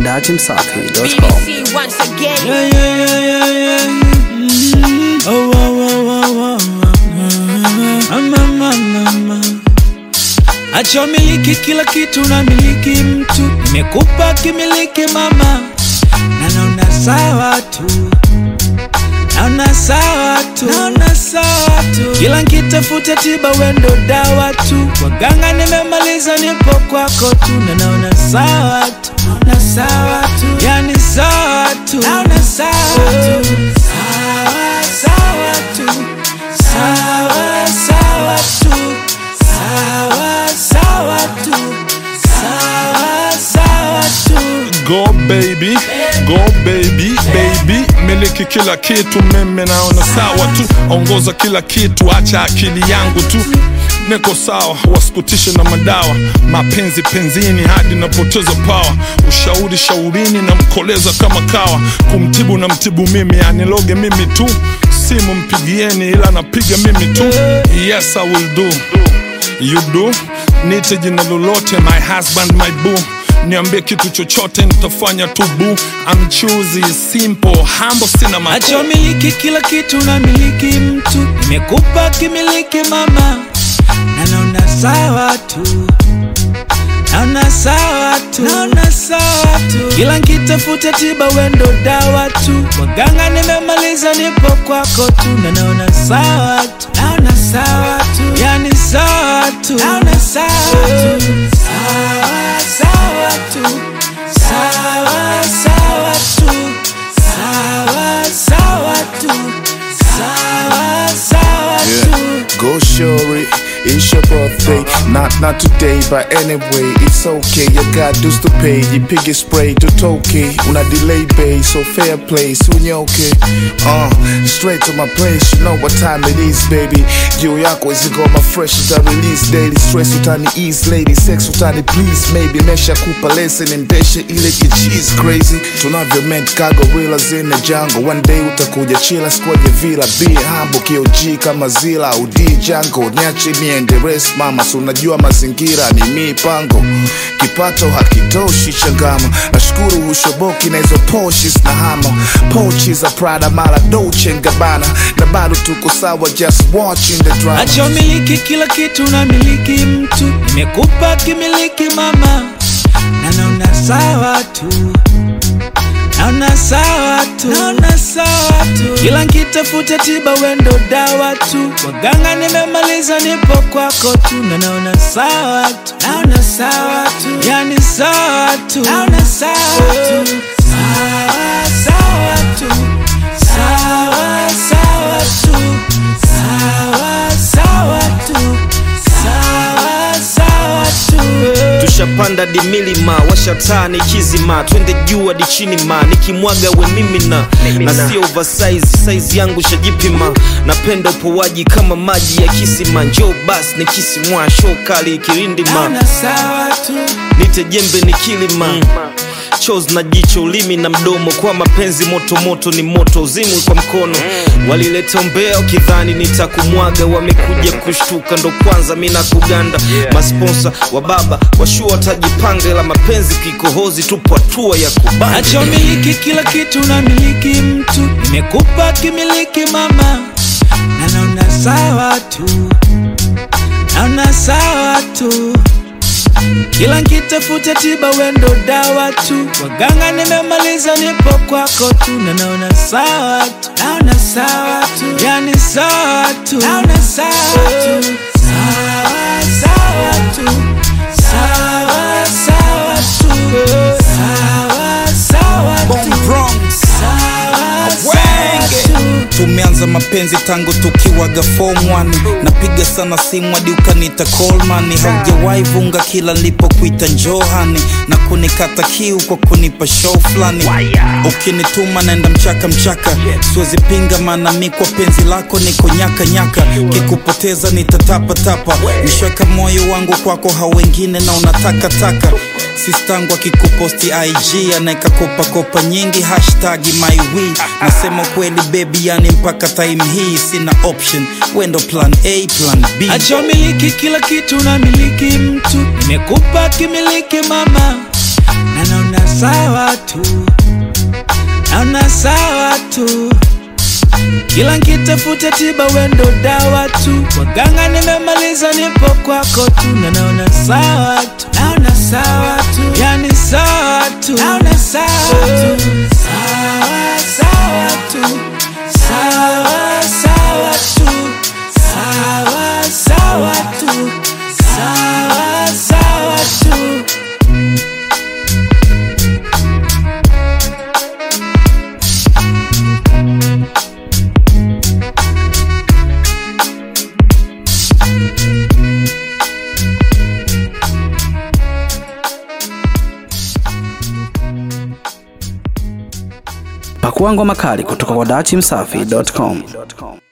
datimsafi.com. BBC once again. Yeah, yeah, yeah, yeah, yeah. Mm. Oh, oh, oh, oh, oh, oh. Ah, mama, mama. Acha miliki kila kitu na miliki mtu, nimekupa kimiliki mama, na naona sawa tu, naona sawa tu, naona sawa tu, kila nkitafuta tiba wendo dawa tu, waganga nimemaliza, nipo kwako tu, na naona sawa tu, naona sawa tu, yani sawa tu, naona sawa tu, sawa sawa tu, sawa sawa tu, sawa sawa tu, sawa sawa tu. Go baby, go baby, baby, miliki kila kitu, mimi naona sawa tu, ongoza kila kitu, acha akili yangu tu niko sawa, wasikutishe na madawa, mapenzi penzini hadi napoteza pawa, ushauri shaurini na mkoleza kama kawa, kumtibu na mtibu mimi, aniloge mimi tu, simu mpigieni, ila napiga mimi tu, yes I will do you do nite jina lolote my husband my boo niambie kitu chochote nitafanya tu boo I'm choosy simple humble sina macho Acha miliki kila kitu na miliki mtu, nimekupa kimiliki mama, na naona sawa tu, naona sawa tu, naona sawa tu, kila nkitafuta tiba wendo dawa tu, waganga nimemaliza, nipo kwako tu, na naona sawa tu, naona sawa tu, yani sawa tu, naona sawa tu, sawa sawa tu, sawa sawa tu, sawa sawa tu, sawa sawa tu. Go Shuri, it's your birthday. Not not today, but anyway, it's okay. You got dues to pay. You piggy spray to Toki. Una delay bay, so fair play. Soon you okay. Uh, straight to my place. You know what time it is, baby. Juu yako izigoma fresh uta release daily. Stress utani ease lady. Sex utani please maybe. Mesha kupa lesson endeshe ile kicheese crazy. Tunavyo meant cargo reelers in the jungle. One day utakuja chila squad ya villa. Be humble KOG kama zila udi jango. Niache niende rest mama. So unajua mazingira ni mipango. Kipato hakitoshi changama. Nashukuru hushoboki na hizo Porsches na hama. Pochi za Prada mara Dolce Gabbana. Na bado tuko sawa just watching the drama. Acha miliki kila kitu na miliki mtu, nimekupa kimiliki mama, na naona sawa tu, naona sawa tu, naona sawa tu, kila nkitafuta tiba wendo dawa tu, waganga nimemaliza, nipo kwako tu, na naona sawa tu, naona sawa tu, yani sawa tu, naona sawa tu, sawa sawa tu, sawa sawa tu, sawa sawa tu, sawa sawa tu. tushapanda di milima washataa ni kizima twende juu hadi chini ma nikimwaga we mimina na sio oversize size yangu shajipima napenda upowaji kama maji ya kisima njoo bas ni kisimwa show kali kirindima Naona sawa tu, nite jembe ni kilima chos na jicho ulimi na mdomo kwa mapenzi moto moto ni moto uzimwi kwa mkono walileta umbea ukidhani nitakumwaga wamekuja kushtuka ndo kwanza mi na kuganda masponsa wa baba washua watajipanga ila mapenzi kikohozi tupo hatua ya kubanda acha miliki kila kitu na miliki mtu, nimekupa kimiliki mama, na naona sawa tu, naona sawa tu, kila nkitafuta tiba wendo dawa tu, waganga nimemaliza, nipo kwako tu, na naona sawa tu, naona sawa tu, yani sawa tu, naona sawa tu, sawa sawa tu, sawa sawa tu, sawa sawa tu, sawa sawa tu. tumeanza mapenzi tangu tukiwaga form 1 napiga sana simu hadi ukanita Coleman haujawahi vunga kila nilipokuita njohani na kunikata kiu kwa kunipa show fulani ukinituma naenda mchaka mchaka siwezi pinga maana mi kwa penzi lako niko nyaka nyaka kikupoteza nitatapatapa nishweka moyo wangu kwako hao wengine na unatakataka sistangu akikuposti ig anaeka kopakopa nyingi hashtag mywi nasema kweli bebi yani yani mpaka time hii sina option wendo plan a plan b Acha umiliki kila kitu na miliki mtu, nimekupa kimiliki mama, na naona sawa tu, naona sawa tu. Kila nkitafuta tiba wendo dawa tu, waganga nimemaliza, nipo kwako tu, na naona sawa tu, naona sawa tu, yani sawa tu, naona sawa tu, sawa sawa tu, sawa sawa tu, sawa sawa tu, sawa sawa tu. Pakua ngoma kali kutoka kwa dachimsafi.com.